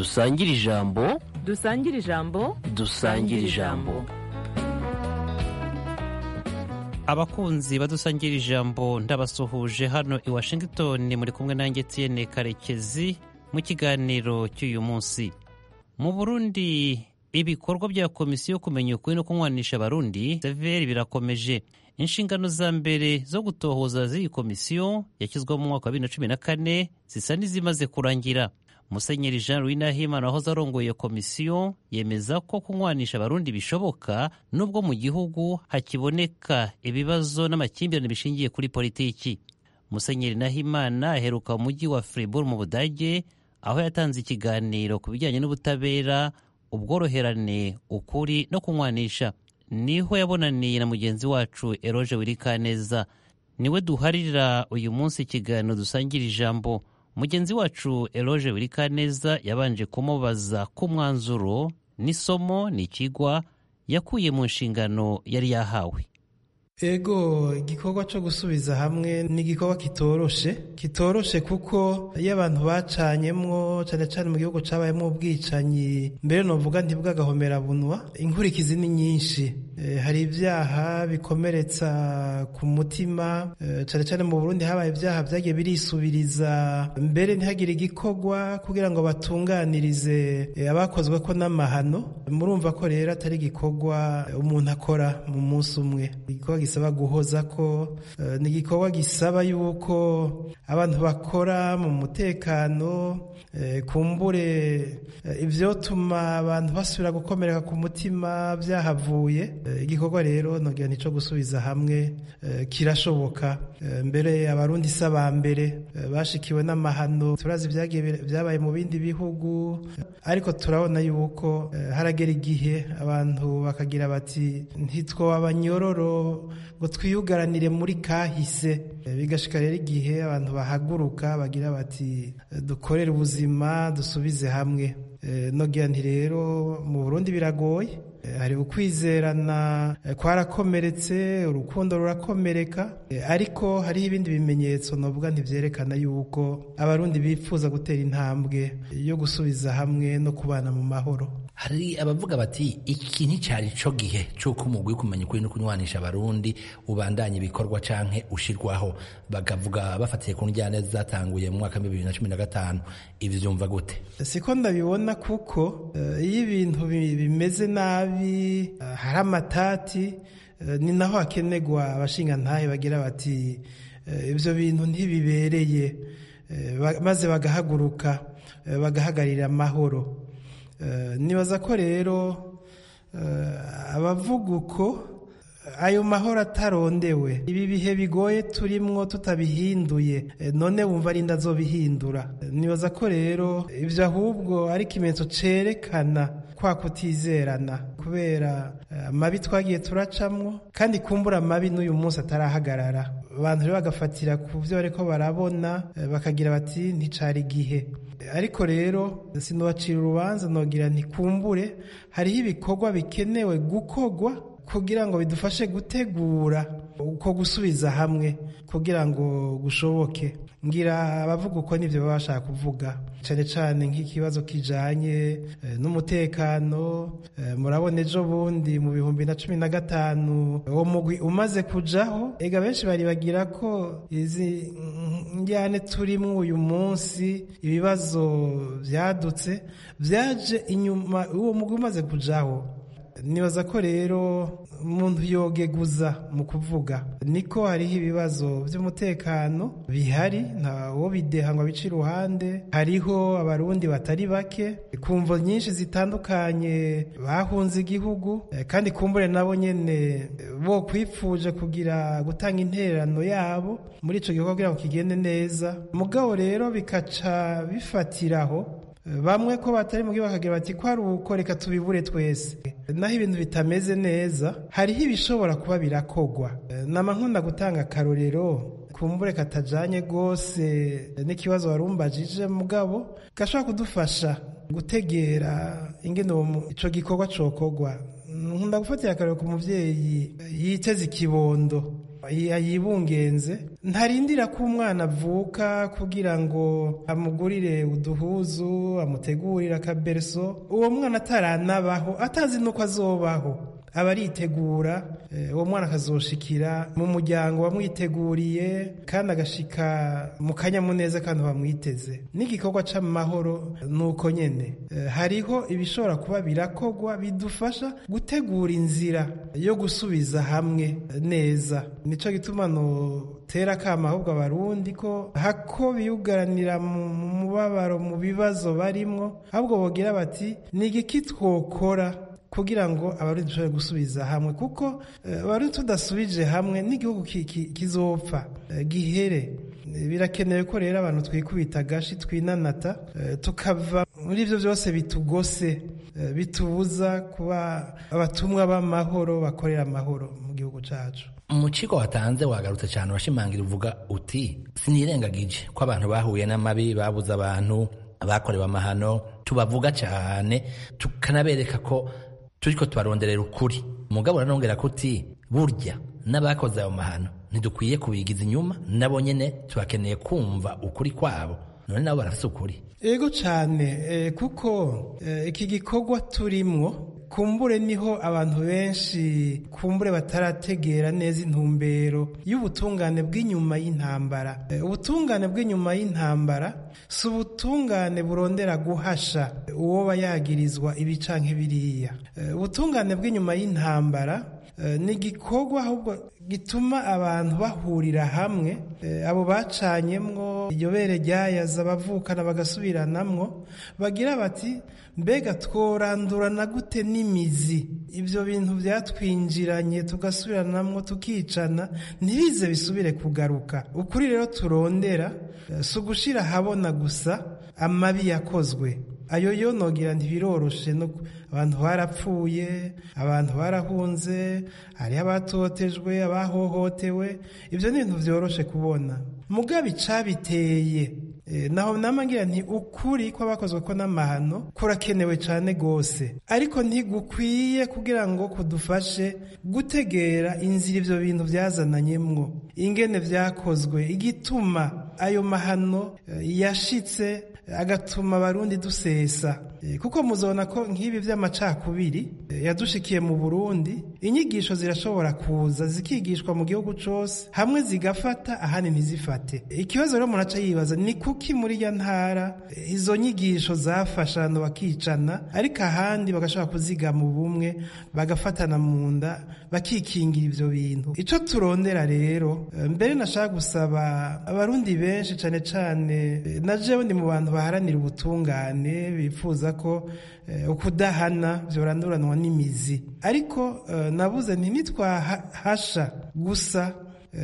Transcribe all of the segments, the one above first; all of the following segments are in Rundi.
dusangire ijambo dusangire ijambo dusangire ijambo abakunzi badusangira ijambo ndabasuhuje hano i washington muri kumwe nanjye tiyene karekezi mu kiganiro cy'uyu munsi mu burundi ibikorwa bya komisiyo yo kumenya ukuri no kunywanisha abarundi severi birakomeje inshingano za mbere zo gutohoza z'iyi komisiyo yashyizweho mu mwaka wa bibiri na cumi na kane zisa n'izimaze kurangira musenyeri jean louis nahimana wahoze arongoye iyo komisiyo yemeza ko kunywanisha abarundi bishoboka nubwo mu gihugu hakiboneka ibibazo n'amakimbirane bishingiye kuri politiki musenyeri nahimana aheruka mu mujyi wa fribourg mu budage aho yatanze ikiganiro ku bijyanye n'ubutabera ubworoherane ukuri no kunywanisha niho yabonaniye na mugenzi wacu eroge wirikaneza niwe duharira uyu munsi ikiganiro dusangira ijambo mugenzi wacu eroge wirikaneza yabanje kumubaza ko umwanzuro n'isomo n'ikigwa yakuye mu nshingano yari yahawe ego igikorwa cyo gusubiza hamwe ni igikorwa kitoroshe kitoroshe kuko iyo abantu bacanyemwo cyane cyane mu gihugu cyabayemo ubwicanyi mbere novuga ntibwagahomerabunwa inkurikizi ni nyinshi e, hari ibyaha bikomeretsa ku mutima e, cyane cyane mu burundi habaye ibyaha byagiye birisubiriza mbere ntihagire igikorwa kugira ngo batunganirize e, abakozwe ko n'amahano murumva ko rero atari igikorwa umuntu akora mu munsi umwe igikorwa gisaba guhoza ko ni igikorwa gisaba yuko abantu bakora mu mutekano kumbure ibyotuma abantu basubira gukomereka ku mutima byahavuye igikorwa rero ntogira nicyo gusubiza hamwe kirashoboka mbere abarundi si aba mbere bashikiwe n'amahano turazi byabaye mu bindi bihugu ariko turabona yuko haragera igihe abantu bakagira bati ntitwoba abanyororo ngo twiyugaranire muri kahise bigashika rero igihe abantu bahaguruka bagira bati dukorere ubuzima dusubize hamwe nogira nti rero mu burundi biragoye hari ukwizerana kwarakomeretse urukundo rurakomereka ariko hariho ibindi bimenyetso novuga ntibyerekana yuko abarundi bifuza gutera intambwe yo gusubiza hamwe no kubana mu mahoro hari abavuga bati iki nticyari cyo gihe cy'uko umugwi wo kumenya ukuri no kunywanisha abarundi ubandanya ibikorwa canke ushirwaho bakavuga bafatiye ku njyane zatanguye mu mwaka wa bibiri na cumi na gatanu ivyo vyumva gute siko ndabibona kuko iyo ibintu bimeze nabi hari amatati ni naho hakenerwa abashingantahe bagira bati ibyo bintu ntibibereye maze bagahaguruka bagahagarira amahoro nibaza ko rero abavuga uko ayo mahoro atarondewe ibi bihe bigoye turimwo tutabihinduye none wumva ari ndazobihindura nibaza ko rero ibyo ahubwo ari ikimenyetso cerekana kwa kutizerana kubera amabi twagiye turacamwo kandi kumbura amabi n'uyu munsi atarahagarara abantu rero bagafatira ku byo bariko barabona bakagira bati nticari igihe ariko rero sinubacira urubanza nogira ntikumbure hariho ibikorwa bikenewe gukorwa kugira ngo bidufashe gutegura uko gusubiza hamwe kugira ngo gushoboke ngira abavuga uko nibyo baba bashaka kuvuga cyane cyane nk'ikibazo kijanye n'umutekano murabona ejo bundi mu bihumbi na cumi na gatanu uwo mugwi umaze kujaho ega benshi bari bagira ko izi njyane turimo uyu munsi ibibazo byadutse byaje inyuma uwo mugwi umaze kujaho nibaza ko rero umuntu yogeguza mu kuvuga niko hariho ibibazo by'umutekano bihari ntawo bideha ngo abice iruhande hariho abarundi batari bake kumvo nyinshi zitandukanye bahunze igihugu kandi kumbure nabo nyene bo kwipfuje kugira gutanga intererano yabo muri ico gikorwa kugira ngo kigende neza mugabo rero bikaca bifatiraho bamwe ko batari mu gihugu bakagira bati ko ari uko reka tubibure twese naho ibintu bitameze neza hariho ibishobora kuba birakogwa nama nkunda gutanga akarorero kumbure katajanye rwose n'ikibazo warumbajije mugabo gashobora kudufasha gutegera ingene ico gikorwa cokogwa nkunda gufatira akarorero ku muvyeyi yiteze ikibondo yibungenze ntarindira ko umwana avuka kugira ngo amugurire uduhuzu amutegurire akabereso uwo mwana ataranabaho atazi n'uko azobaho aba aritegura uwo mwana akazoshikira mu muryango wamwiteguriye kandi agashika mu kanyamuneza kandi bamwiteze n'igikorwa c'amahoro nuko nyene hariho ibishobora kuba birakogwa bidufasha gutegura inzira yo gusubiza hamwe neza nico gituma notera akama ahubwo abarundi ko hako biyugaranira mu mubabaro mu bibazo barimwo ahubwo bogira bati ni igiki twokora kugira ngo abarundi dushobore gusubiza hamwe kuko abarundi tudasubije hamwe n'igihugu kizopfa gihere birakenewe ko rero abantu twikubita agashi twinanata tukava muri ibyo byose bitugose bitubuza kuba abatumwa b'amahoro bakorera amahoro mu gihugu cyacu mu kigo watanze wagarutse cyane urashimangira uvuga uti sinirengagije ko abantu bahuye n'amabi babuze abantu bakorewe amahano tubavuga cyane tukanabereka ko turiko tubaronderera ukuri mugabo uranongera kuti burya n'abakoze ayo mahano ntidukwiye kubigiza inyuma nabo nyene tubakeneye kumva ukuri kwabo none nabo barafise ukuri ego cane eh, kuko eh, iki gikorwa turimwo kumbure niho abantu benshi kumbure batarategera neza intumbero y'ubutungane bw'inyuma y'intambara ubutungane bw'inyuma y'intambara si ubutungane burondera guhasha uwo bayagirizwa ibi canke biriya ubutungane bw'inyuma y'intambara ni igikorwa ahubwo gituma abantu bahurira hamwe abo bacanyemwo iryo bere ryayaza abavukana bagasubiranamwo bagira bati mbega tworandurana gute n'imizi ibyo bintu byatwinjiranye tugasubiranamwo tukicana ntibize bisubire kugaruka ukuri rero turondera si ugushira ahabona gusa amabi yakozwe ayo yonogira ntibiroroshe abantu barapfuye abantu barahunze hariho abatotejwe abahohotewe ibyo ni ibintu byoroshe kubona mugabe icabiteye naho namangira nti ukuri kw'abakozwe ko n'amahano kurakenewe cyane rwose ariko ntigukwiye kugira ngo kudufashe gutegera inzira ibyo bintu byazananyemwo ingene byakozwe igituma ayo mahano yashitse agatuma abarundi dusesa kuko muzabona ko nk'ibi by'amacakubiri yadushikiye mu burundi inyigisho zirashobora kuza zikigishwa mu gihugu cyose hamwe zigafata ahandi ntizifate ikibazo rero umuntu aca yibaza ni kuki muri ya ntara izo nyigisho zafasha abantu bakicana ariko ahandi bagashobora kuzigama ubumwe bagafatana mu nda bakikingira ibyo bintu icyo turondera rero mbere nashaka gusaba abarundi benshi cyane cyane na jewe ndi mu bantu baharanira ubutungane bifuza ko ukudahana byoranduranwa n'imizi ariko nabuze nti nitwahasha gusa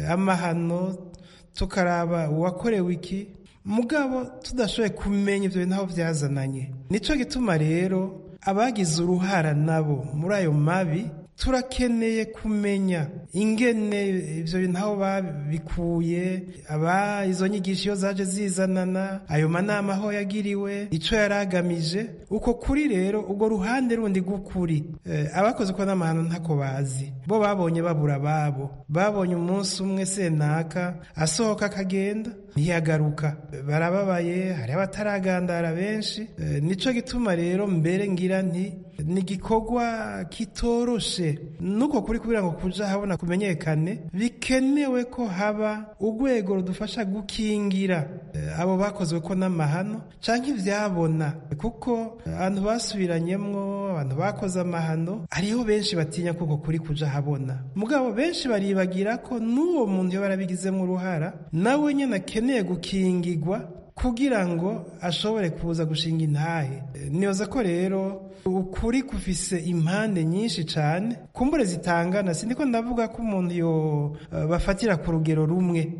amahano tukaraba uwakorewe iki mugabo tudashoboye kumenya ibyo bintu aho byazananye nicyo gituma rero abagize uruhara nabo muri ayo mabi turakeneye kumenya ingene ibyo bintu aho babikuye aba izo nyigisho iyo zaje zizanana ayo manama aho yagiriwe icyo yari agamije uko kuri rero urwo ruhande rundi rw'ukuri abakoze uko n'amahano ntako bazi bo babonye babura ababo babonye umunsi umwe senaka asohoka akagenda ntiyagaruka barababaye hari abataragandara benshi nicyo gituma rero mbere ngira nti ni igikorwa kitoroshe nuko kuri kugira ngo kuja habona kumenyekane bikenewe ko haba urwego rudufasha gukingira abo bakozwe ko n'amahano canke ivyabona kuko abantu basubiranyemwo abantu bakoze amahano hariho benshi batinya kuko kuri kuja habona mugabo benshi baribagira ko n'uwo muntu iyo barabigizemo uruhara nawe nyene akeneye gukingirwa kugira ngo ashobore kuza gushinga intahe niyoza ko rero ukuri kufise impande nyinshi cyane kumbure zitangana sindiko ndavuga ko umuntu yo bafatira ku rugero rumwe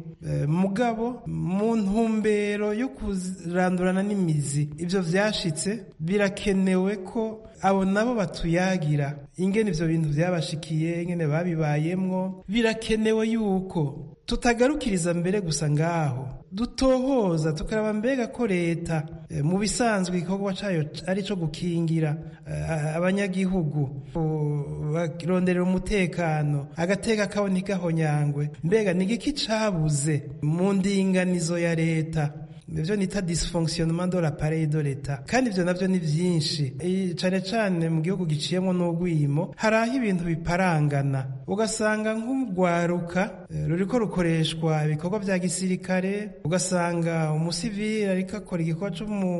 mugabo mu ntumbero yo kurandurana n'imizi ibyo byashitse birakenewe ko abo nabo batuyagira ingene ibyo bintu byabashikiye ingene babibayemwo birakenewe yuko tutagarukiriza mbere gusa ngaho dutohoza tukaraba mbega ko leta mu bisanzwe igikorwa cyayo ari cyo gukingira abanyagihugu baronderera umutekano agateka kabo ntigahonyangwe mbega ni igiki cabuze mu ndinganizo ya leta ibyo nita dysfonctionnement de l'appareil de l'etat kandi ibyo nabyo ni byinshi cyane cyane mu gihugu giciyemo n'ugwimo hari aho ibintu biparangana ugasanga nk'urwaruka ruriko rukoreshwa ibikorwa bya gisirikare ugasanga umusivili ariko akora igikorwa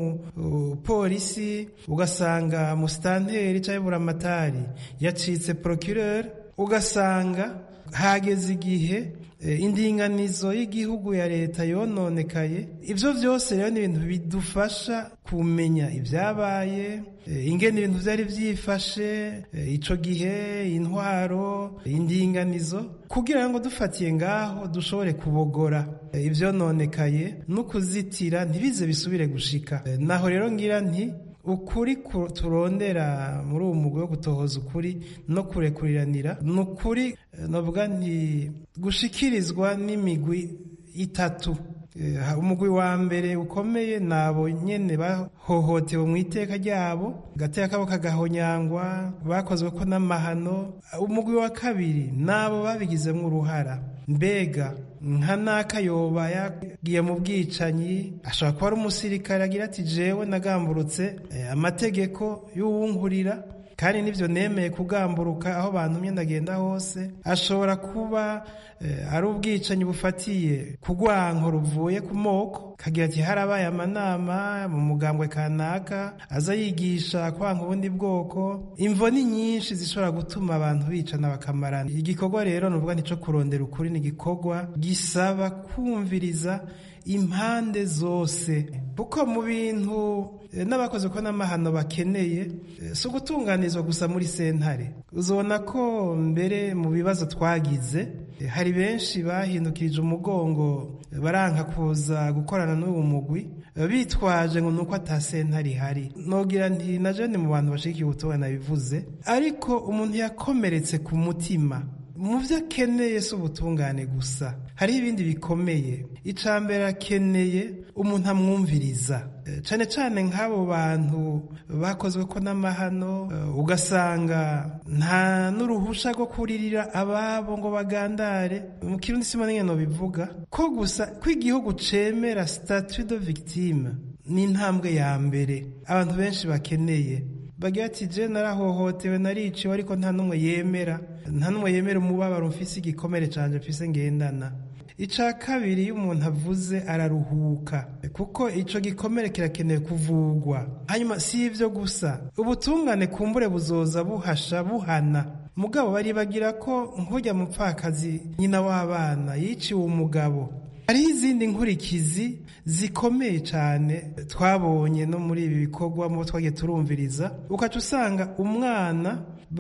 c'umupolisi ugasanga musitanteri cyangwa buramatari yacitse procureur ugasanga hageze igihe indinganizo y'igihugu ya leta yononekaye ibyo byose rero ni ibintu bidufasha kumenya ibyabaye ingene ibintu byari byifashe icyo gihe intwaro indinganizo kugira ngo dufatiye ngaho dushobore kubogora ibyononekaye no kuzitira ntibize bisubire gushika naho rero ngira nti ukuri turondera muri uwo mugwi wo gutohoza ukuri no kurekuriranira ni ukuri navuga nti gushikirizwa n'imigwi itatu umugwi wa mbere ukomeye nabo nyene bahohotewe mu iteka ryabo gateka kabo kagahonyangwa bakozwe ko n'amahano umugwi wa kabiri nabo babigizemo uruhara mbega nka naka yoba yagiye mu bwicanyi ashobora kuba ari umusirikare agira ati jewe nagamburutse amategeko y'uwungurira kandi nibyo nemeye kugamburuka aho bantumye ndagenda hose ashobora kuba ari ubwicanyi bufatiye ku rwanko ruvuye ku moko kagira ati harabaye amanama mu mugambwe kanaka aza yigisha kwanga ubundi bwoko imvo ni nyinshi zishobora gutuma abantu bicana bakamarana igikorwa rero nuvuga nico kurondera ukuri ni igikorwa gisaba kumviriza impande zose kuko mu bintu n'abakoze ko n'amahano bakeneye si ugutunganizwa gusa muri sentare uzabona ko mbere mu bibazo twagize hari benshi bahindukirije umugongo baranka kuza gukorana n'uwo mugwi bitwaje ngo nuko ata sentare ihari nogira nti na jene mu bantu bashikiye ubutumwa nabivuze ariko umuntu yakomeretse ku mutima mu byo akeneye si ubutungane gusa hariho ibindi bikomeye icya mbere akeneye umuntu amwumviriza cyane cyane nk'abo bantu bakozwe ko n'amahano ugasanga nta n'uruhusha rwo kuririra ababo ngo bagandare mu kirundi sima n'ingano bivuga ko gusa ko igihugu cemera statut de victime ni intambwe ya mbere abantu benshi bakeneye bagira ati je narahohotewe nariciwe ariko nta n'umwe yemera nta n'umwe yemera umubabaro mfise igikomere canje mfise ngendana ica kabiri iyo umuntu avuze araruhuka kuko ico gikomere kirakenewe kuvugwa hanyuma si ivyo gusa ubutungane kumbure buzoza buhasha buhana mugabo baribagira ko nkujya mupfakazi nyina w'abana yiciwe umugabo hariho izindi nkurikizi zikomeye cyane twabonye no muri ibi bikorwa mu twagiye turumviriza ukaca usanga umwana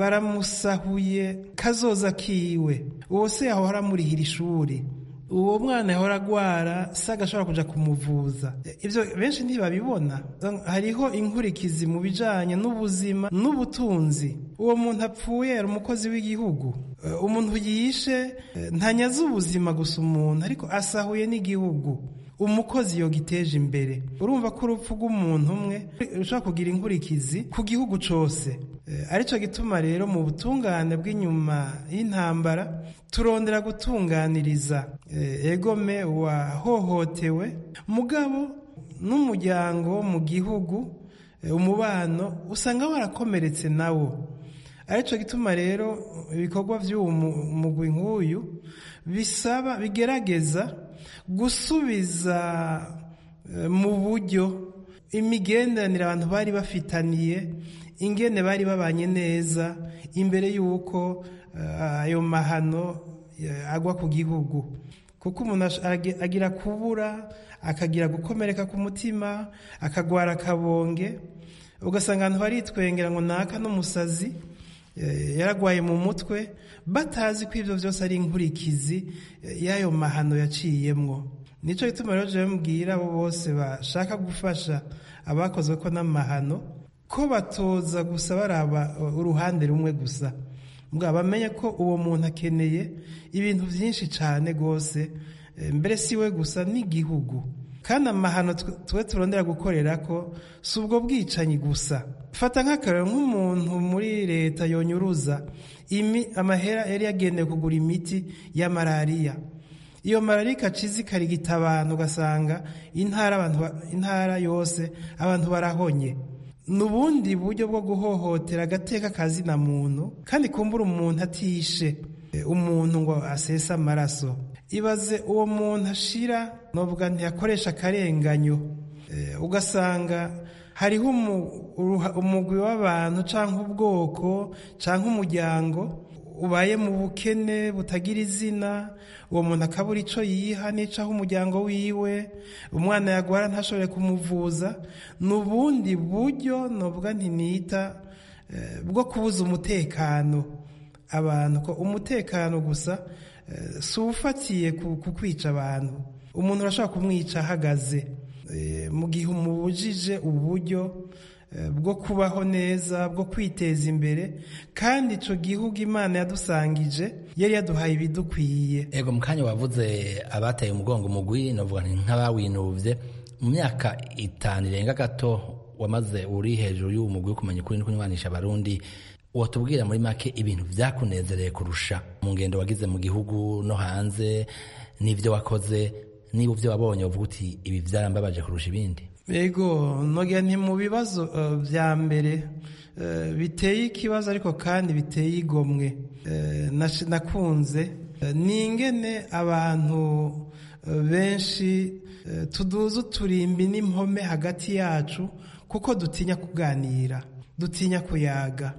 baramusahuye kazoza kiwe uwo se yahora amurihira ishuri uwo mwana yahora agwara se agashobora kuja kumuvuza ibyo benshi ntibabibona hariho inkurikizi mu bijanye n'ubuzima n'ubutunzi uwo muntu apfuye yari umukozi w'igihugu umuntu yishe ntanyaze ubuzima gusa umuntu ariko asahuye n'igihugu umukozi yogiteje imbere urumva ko urupfu rw'umuntu umwe rushobora kugira inkurikizi ku gihugu cyose aricyo gituma rero mu butungane bw'inyuma y'intambara turondera gutunganiriza egome wahohotewe mugabo n'umuryango mu gihugu umubano usanga warakomeretse nawo aricyo gituma rero ibikorwa by'uwo mugwi nk'uyu bisaba bigerageza gusubiza mu buryo imigenderanire abantu bari bafitaniye ingene bari babanye neza imbere y'uko ayo mahano agwa ku gihugu kuko umuntu agira kubura akagira gukomereka ku mutima akagwara akabonge ugasanga abantu baritwengera ngo naka n'umusazi yaragwaye mu mutwe batazi ko ibyo byose ari inkurikizi y'ayo mahano yaciyemwo nicyo gituma rero jewe mbwira abo bose bashaka gufasha abakozwe ko n'amahano ko batoza gusa baraba uruhande rumwe gusa mbwa bamenye ko uwo muntu akeneye ibintu byinshi cyane rwose mbere si we gusa n'igihugu kandi amahano twe turondera gukorera ko si ubwo bwicanyi gusa fata nk'akarero nk'umuntu muri leta yonyuruza amahera yari yagenewe kugura imiti ya malariya iyo malariya ikaciza ikarigita abantu ugasanga intara yose abantu barahonye ni ubundi buryo bwo guhohotera agateka kazina muntu kandi kumbura umuntu atishe umuntu ngo asese amaraso ibaze uwo muntu ashira novuga ntiyakoresha akarenganyo ugasanga hariho umugwi w'abantu cyangwa ubwoko cyangwa umuryango ubaye mu bukene butagira izina uwo muntu akabura icyo yiha n'icaho umuryango wiwe umwana yagwara ntashobore kumuvuza ni ubundi buryo novuga ntinita bwo kubuza umutekano abantu ko umutekano gusa si ufatiye ku kwica abantu umuntu urashobora kumwica ahagaze mu gihe umubujije uburyo bwo kubaho neza bwo kwiteza imbere kandi icyo gihugu imana yadusangije yari yaduhaye ibidukwiye ego mu kanya wavuze abateye umugongo umugwi navuga nk'abawinubye mu myaka itanu irenga gato wamaze uri hejuru y'uwo mugwi wo kumenya ukuri no kunywanisha abarundi watubwira muri make ibintu byakunezereye kurusha mu ngendo wagize mu gihugu no hanze n'ibyo wakoze niba ibyo wabonye uvuga uti ibi byarambabaje kurusha ibindi yego nogera nti mu bibazo bya mbere biteye ikibazo ariko kandi biteye igomwe nakunze ni ingene abantu benshi tuduza uturimbi n'impome hagati yacu kuko dutinya kuganira dutinya kuyaga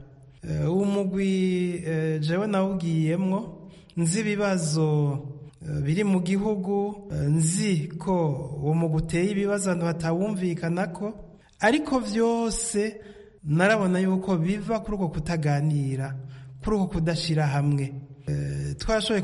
umugwi jewe nawugiyemwo nzi ibibazo biri mu gihugu nzi ko uwo mugwi uteye ibibazo abantu batawumvikana ko ariko byose narabona yuko biva kuri uko kutaganira kuri uko kudashyira hamwe twashoboye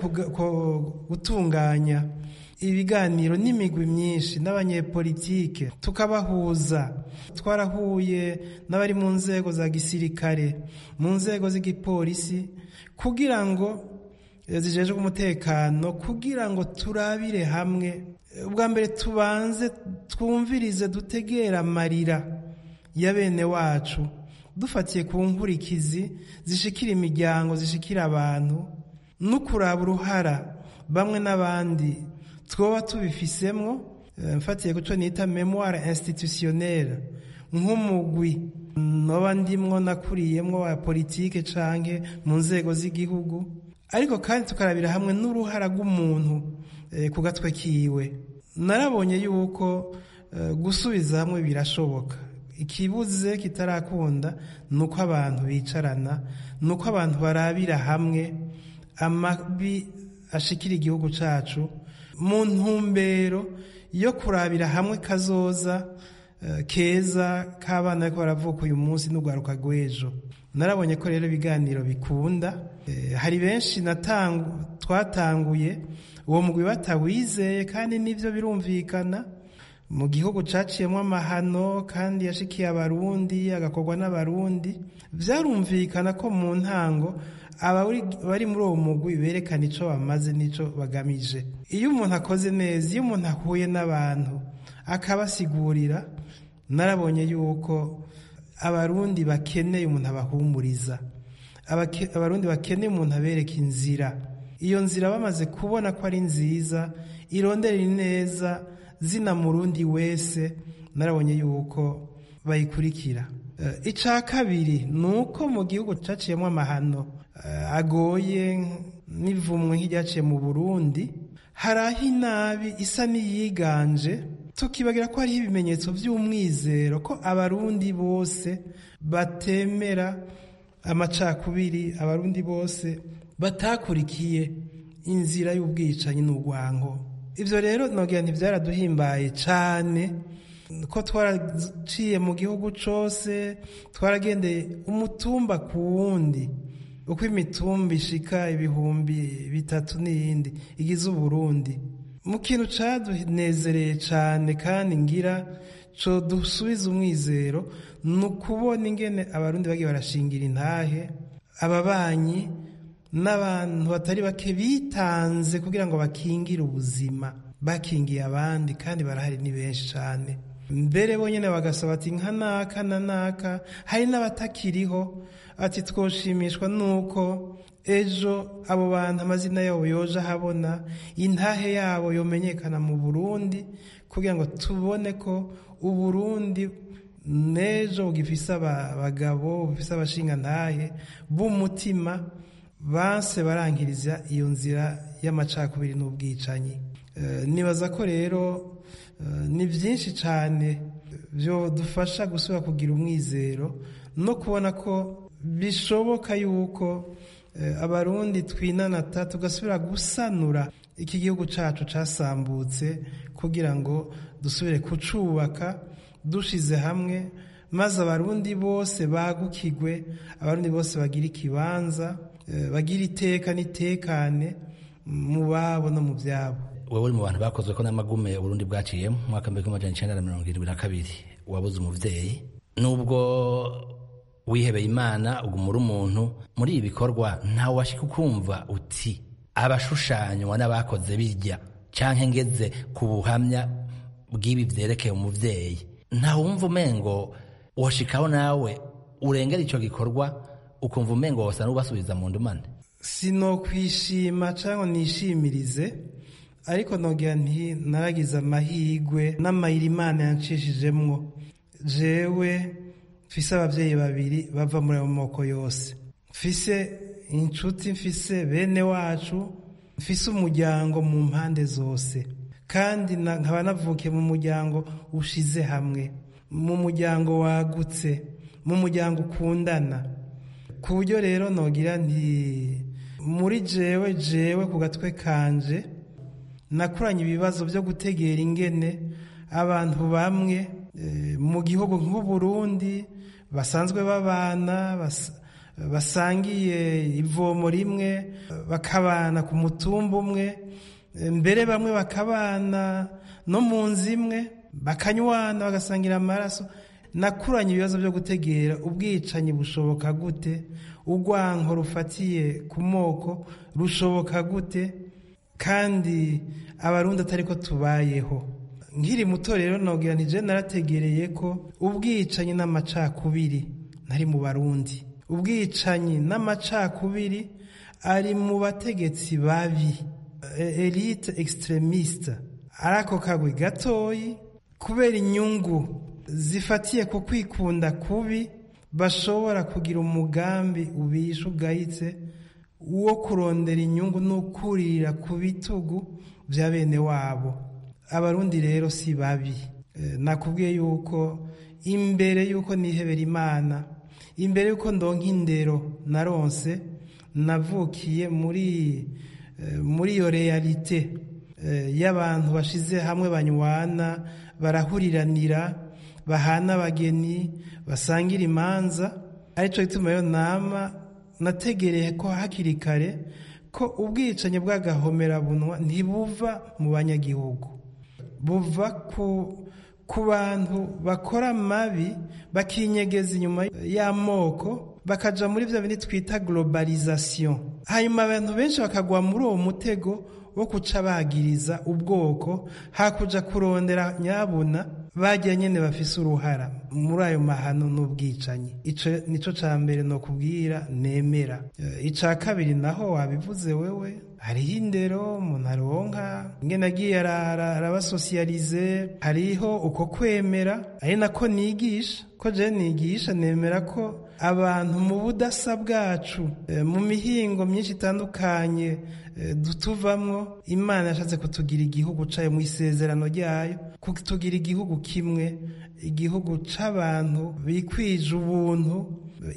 gutunganya ibiganiro n'imigwi myinshi n'abanyepolitike tukabahuza twarahuye n'abari mu nzego za gisirikare mu nzego z'igipolisi kugira ngo zijejwe umutekano kugira ngo turabire hamwe ubwa mbere tubanze twumvirize dutegera amarira ya bene wacu dufatiye ku nkurikizi zishikira imiryango zishikira abantu no kuraba uruhara bamwe n'abandi twoba tubifisemwo mfatiye ku cyo nita memoire institutionnelle nk'umugwi noba ndimwo nakuriyemwo wa politike canke mu nzego z'igihugu ariko kandi tukarabira hamwe n'uruhara rw'umuntu ku gatwe kiwe narabonye yuko gusubiza hamwe birashoboka ikibuze kitarakunda ni uko abantu bicarana ni uko abantu barabira hamwe amabi ashikira igihugu cyacu mu ntumbero yo kurabira hamwe kazoza keza k'abana ariko baravuka uyu munsi n'urwaruka rw'ejo narabonye ko rero ibiganiro bikunda hari benshi twatanguye uwo mugwi batawizeye kandi nibyo birumvikana mu gihugu caciyemo amahano kandi yashikiye abarundi agakorwa n'abarundi byarumvikana ko mu ntango abari muri uwo mugwi berekana icyo bamaze n'icyo bagamije iyo umuntu akoze neza iyo umuntu ahuye n'abantu akabasigurira narabonye yuko abarundi bakeneye umuntu abahumuriza abarundi bakeneye umuntu abereka inzira iyo nzira bamaze kubona ko ari nziza irondera neza zina murundi wese narabonye yuko bayikurikira icya kabiri ni uko mu gihugu cyaciyemo amahano agoye n'ivumwe nk'iryaciye mu burundi hari aho inabi isa n'iyiganje tukibagira ko hariho ibimenyetso by'umwizero ko abarundi bose batemera amacakubiri abarundi bose batakurikiye inzira y'ubwicanyi n'urwango ibyo rero nogera ntibyaraduhimbaye cyane ko twaraciye mu gihugu cyose twaragendeye umutumba ku wundi uko imitumba ishika ibihumbi bitatu n'iyindi igize uburundi mu kintu cyadunezereye cyane kandi ngira cyo dusubiza umwizero ni ukubona ingene abarundi bagiye barashingira intahe ababanyi n'abantu batari bake bitanze kugira ngo bakingire ubuzima bakingiye abandi kandi barahari ni benshi cyane mbere bonyine bagasaba ati nka naka na naka hari n'abatakiriho ati twoshimishwa nuko ejo abo bantu amazina yabo yoje ahabona intahe yabo yomenyekana mu burundi kugira ngo tubone ko uburundi n'ejo bugifise abagabo bufise abashingantahe b'umutima banse barankiriza iyo nzira y'amacakubiri n'ubwicanyi nibaza ko rero ni byinshi cyane byo dufasha gusubira kugira umwizero no kubona ko bishoboka yuko abarundi twinanata tugasubira gusanura iki gihugu cyacu cyasambutse kugira ngo dusubire kucubaka dushize hamwe maze abarundi bose bagukigwe abarundi bose bagira ikibanza bagira iteka n'itekane mu babo no mu byabo wowe uri mu bantu bakozwe ko n'amagume uburundi bwaciyemo mu mwaka w'ibihumbi magana icyenda na mirongo irindwi na kabiri wabuze umubyeyi nubwo wihebeye imana ugumura umuntu muri ibi bikorwa ntawe washika ukumva uti abashushanywa n'abakoze bijya cyangwa ngeze ku buhamya bw'ibi byerekeye umubyeyi ntawumva umengo washikaho nawe urengera icyo gikorwa ukumva umengo wasa n'ubasubiza mu ndumane sinokwishima cyangwa nishimirize ariko nogira nti naragize amahirwe n'amayira imana yancishijemwo jewe mfise ababyeyi babiri bava muri ayo moko yose mfise inshuti mfise bene wacu mfise umuryango mu mpande zose kandi nkaba navukiye mu muryango ushize hamwe mu muryango wagutse mu muryango ukundana ku buryo rero nogira nti muri jewe jewe ku gatwe kanje nakuranye ibibazo byo gutegera ingene abantu bamwe mu gihugu nk'uburundi basanzwe babana basangiye ivomo rimwe bakabana ku mutumba umwe mbere bamwe bakabana no mu nzu imwe bakanywana bagasangira amaraso nakuranye ibibazo byo gutegera ubwicanyi bushoboka gute urwanko rufatiye ku moko rushoboka gute kandi abarundi atari ko tubayeho nkiri muto rero nobwira ntije narategereye ko ubwicanyi n'amacakubiri ntari mu barundi ubwicanyi n'amacakubiri ari mu bategetsi babi elite extremiste ari ako kagwi gatoyi kubera inyungu zifatiye ku kwikunda kubi bashobora kugira umugambi ubisha ugayitse wo kurondera inyungu n'ukurira ku bitugu bya bene wabo abarundi rero si babi nakubwiye yuko imbere yuko nihebera imana imbere yuko ndonka indero naronse navukiye muri muri iyo realite y'abantu bashize hamwe banywana barahuriranira bahana abageni basangira imanza aricyo gituma rero nama nategereye ko hakiri kare ko ubwicanyi bw'agahomerabunwa ntibuva mu banyagihugu buva ku ku bantu bakora mabi bakinyegeza inyuma y'amoko bakaja muri bya bindi twita globalization hanyuma abantu benshi bakagwa muri uwo mutego wo kuca bagiriza ubwoko hakuja kurondera nyabuna bajya nyene bafise uruhara muri ayo mahano n'ubwicanyi ico nico ca mbere no kubwira nemera ica kabiri naho wabivuze wewe hariho indero umuntu aronka ingene agiye arabasosiyalize hariho uko kwemera ari nako nigisha ko je nigisha nemera ko abantu mu budasa bwacu mu mihingo myinshi itandukanye dutuvamwo imana yashatse kutugira igihugu cayo mu isezerano ryayo kutugira igihugu kimwe igihugu c'abantu bikwije ubuntu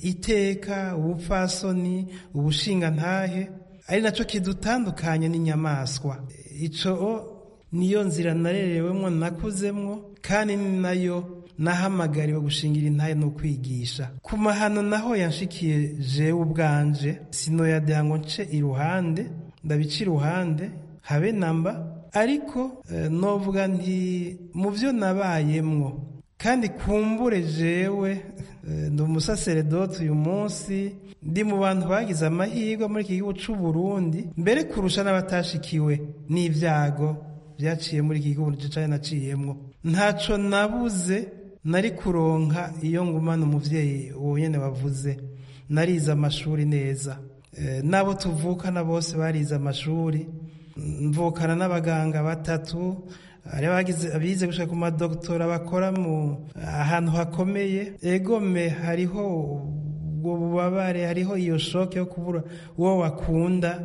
iteka ubupfasoni ubushingantahe ari naco kidutandukanye n'inyamaswa ico niyo nzira narerewemwo nakuzemwo kandi ni nayo nahamagariwe gushingira intahe no kwigisha ku mahano naho yanshikiye jewe ubwanje sinoyadira ngo nce iruhande ndabica iruhande habe namba ariko novuga nti mu byo nabayemwo kandi kumbure jewe ndi umusaseredoti uyu munsi ndi mu bantu bagize amahirwe muri iki gihugu cy'u Burundi mbere kurusha n'abatashikiwe n'ibyago byaciye muri iki gihugu cyane naciyemwo ntaco nabuze nari kuronka iyo ngumana umuvyeyi uwo nyene wavuze narize amashuri neza n'abo tuvukana bose barize amashuri mvukana n'abaganga batatu abize gushaka ku madogitora bakora mu ahantu hakomeye egome hariho ubwo bubabare hariho iyo shoke yo kubura uwo wakunda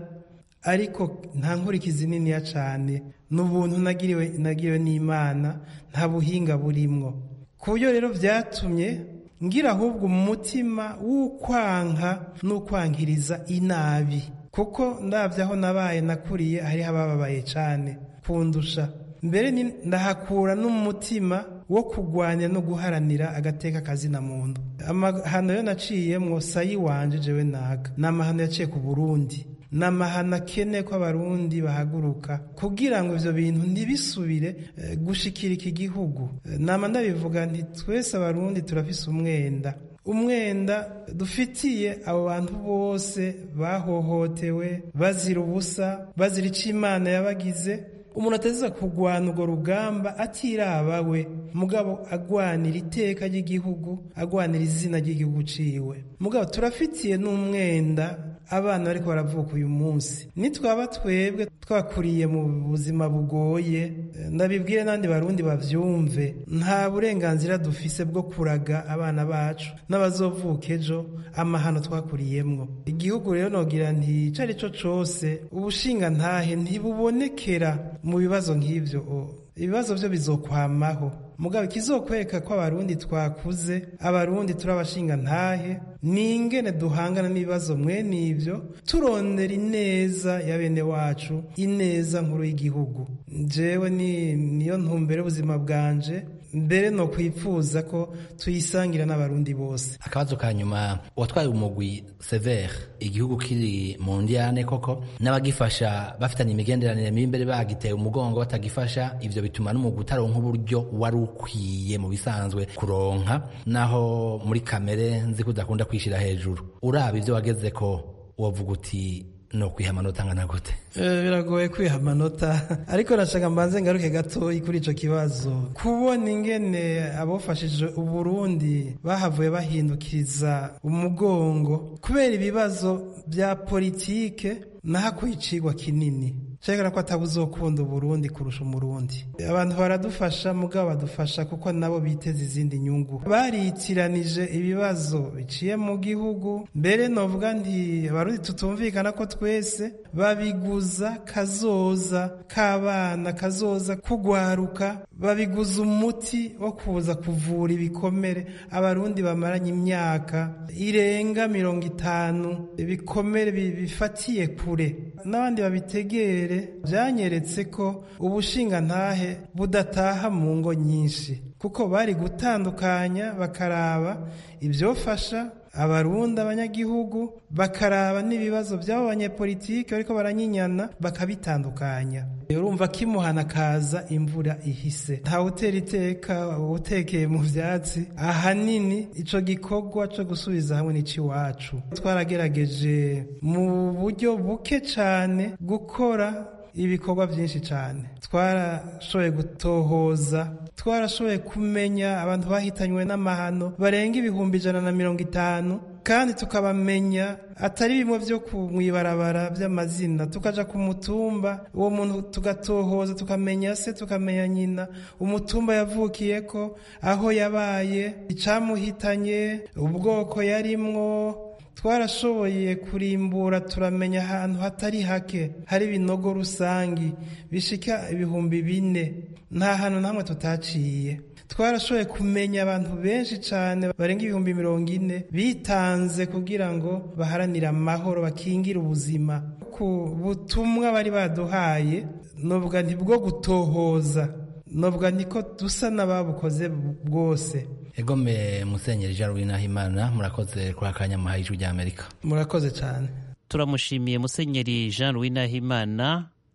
ariko nta nkurikizi niniya cyane n'ubuntu nagiriwe nagiriwe n'imana nta buhinga burimwo ku buryo rero byatumye ngira ahubwo umutima w'ukwanka n'ukwankiriza inabi kuko ndabyo aho nabaye nakuriye hariho abababaye cyane kundusha mbere ndahakura n'umutima wo kurwanya no guharanira agateka kazina muntu amahano yo naciyemwo sayi wanje jewe naga ni amahano yaciye ku burundi ni amahano akene ko abarundi bahaguruka kugira ngo ivyo bintu ntibisubire gushikira iki gihugu nama ndabivuga nti twese abarundi turafise umwenda umwenda dufitiye abo bantu bose bahohotewe bazira ubusa bazira icyo imana yabagize umuntu ateza kurwana urwo rugamba atiraba we mugabo agwanira iteka ry'igihugu agwanira izina ry'igihugu ciwe mugabo turafitiye n'umwenda abana bariko baravuka uyu munsi nitwaba twebwe twakuriye mu buzima bugoye ndabibwire n'andi barundi bavyumve nta burenganzira dufise bwo kuraga abana bacu n'abazovuka ejo amahano twakuriyemwo igihugu rero nogira nti ico ari co cose ubushinga ntahe ntibubonekera mu bibazo nk'ivyo ibibazo byo bizokwamaho mugabo ikizokwereka ko abarundi twakuze abarundi turi abashinga ntahe ni ingene duhangana n'ibibazo mwene ivyo turondera ineza ya bene wacu ineza nkuru y'igihugu jewe ni niyo ntumbere y'ubuzima bwanje mbere no kwipfuza ko tuyisangira n'abarundi bose akabazo ka nyuma watwaye umugwi severe igihugu kiri mu ndiyane koko n'abagifasha bafitanye imigenderanire mibi imbere bagiteye umugongo batagifasha ivyo bituma n'umugwi utaronka uburyo wari ukwiye mu bisanzwe kuronka naho muri kamere nzi ko udakunda kwishira hejuru uraba ivyo wageze ko wovuga uti no kwiha amanota angana gute biragoye kwiha amanota ariko nashaka mbanze ngaruke gatoyi kuri ico kibazo kubona ingene abofashije uburundi bahavuye bahindukiriza umugongo kubera ibibazo bya politike nahakuye icigwa kinini cegera ko atabuzokunda uburundi kurusha umurundi abantu baradufasha mugabo badufasha kuko nabo biteza izindi nyungu baritiranije ibibazo biciye mu gihugu mbere novuga nti abarundi tutumvikana ko twese babiguza kazoza k'abana kazoza kugwaruka babiguza umuti wo kuza kuvura ibikomere abarundi bamaranye imyaka irenga mirongo itanu ibikomere bifatiye kure n'abandi babitegere byanyeretse ko ubushingantahe budataha mu ngo nyinshi kuko bari gutandukanya bakaraba ibyofasha abarundi abanyagihugu bakaraba n'ibibazo by'abo banyepolitike bariko baranyinyana bakabitandukanya urumva kimuhana kaza imvura ihise ntawutera iteka utekeye mu vyatsi ahanini ico gikorwa co gusubiza hamwe n'iciwacu twaragerageje mu buryo buke cane gukora ibikorwa byinshi cyane twarashoboye gutohoza twarashoboye kumenya abantu bahitanywe n'amahano barenga ibihumbi ijana na mirongo itanu kandi tukabamenya atari bimwe byo mu ibarabara by'amazina tukaja ku mutumba uwo muntu tugatohoza tukamenya se tukamenya nyina umutumba yavukiye ko aho yabaye icamuhitanye ubwoko yarimwo twarashoboye kurimbura turamenya ahantu hatari hake hari ibinogo rusangi bishika ibihumbi bine nta hantu namwe tutaciye twarashoboye kumenya abantu benshi cyane barenga ibihumbi mirongo ine bitanze kugira ngo baharanire amahoro bakingire ubuzima ku butumwa bari baduhaye nubwo ntibwo gutohoza nubwo niko dusa n'ababukoze bwose egome musenyeri jean louis nahimana murakoze kuri akanya muhaye ijwi rya amerika murakoze cyane turamushimiye musenyeri jean louis nahimana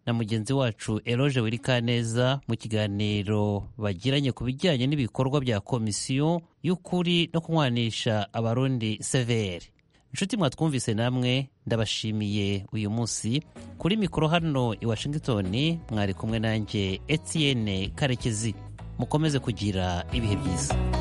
na mugenzi wacu eroge wirikaneza mu kiganiro bagiranye ku bijyanye n'ibikorwa bya komisiyo y'ukuri no kunywanisha abarundi severi inshuti mwatwumvise namwe ndabashimiye uyu munsi kuri mikoro hano i washington mwari kumwe nanjye etienne karekezi mukomeze kugira ibihe byiza